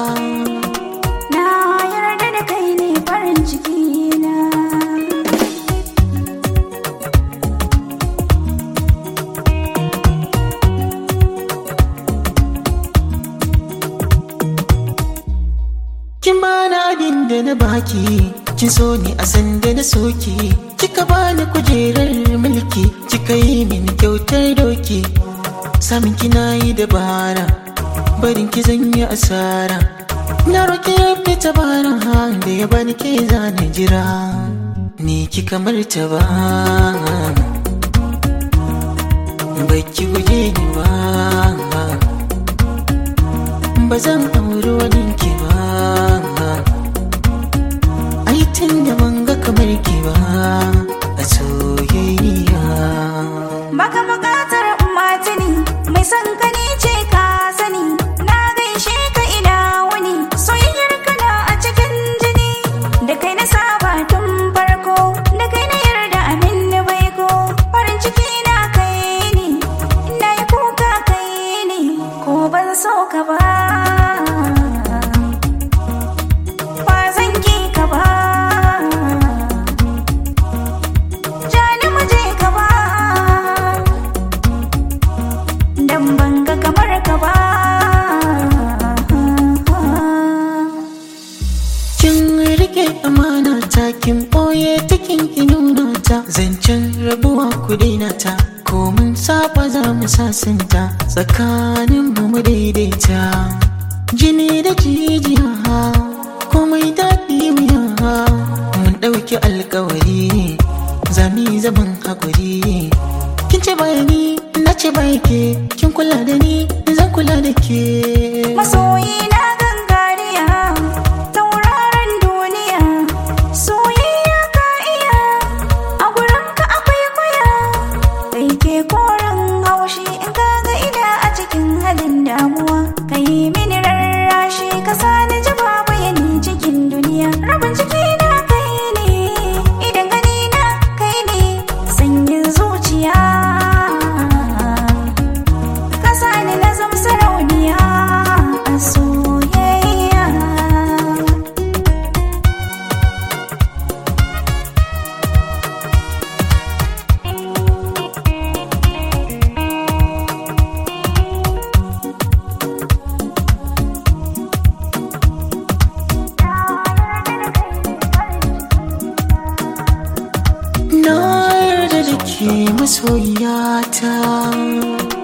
Na yarda da kai ne farin ciki na. Kin bani abin da na baki, kin so ni a sanda na soki. Kika bani kujerar mulki, kika yi min kyautar doki. Samin kina yi dabara, barin ki zan yi asara. Na roki ya fita bara da ya bani ke zana jira. Ni kika martaba, baki guje ni ba. ba zan auri wani ki ba ai tun da ban ga kamar ki ba a soyayya Baka bukatar matini mai son ka ni ce ka sani na gaishe ka ina wuni soyayyar kana a cikin jini da kai na saba tun farko da kai na yarda amin na baiko farin ciki na kai ne ina yi kuka kai ne ko ban so ka ba ba zan ki ka ba Jani mu je ka ba Dan banga kamar ka ba kin rike amana ta kin boye ta kin ki nuna ta zancen rabuwa ku daina ta ko mun saba za mu sasanta tsakanin mu mu daidaita jini da jijiya komai daɗi wuya mun ɗauki alkawari zami zaman haƙuri kin ce bayani na ce ke kin kula da ni zan kula da ke Masoyi na gangariya Tauraron duniya Soyayya ka iya A gurin ka akwai kuya Kai ke koren haushi In ka ga ina a cikin halin damuwa Ka yi mini rarrashi Ka sani ji babu yani cikin duniya Rabin ciki na kai ne Idan gani na kai ne Sanyin zuciya Kasa ni na zam sarauniya a soyayya Na yarda da ke masoyiyata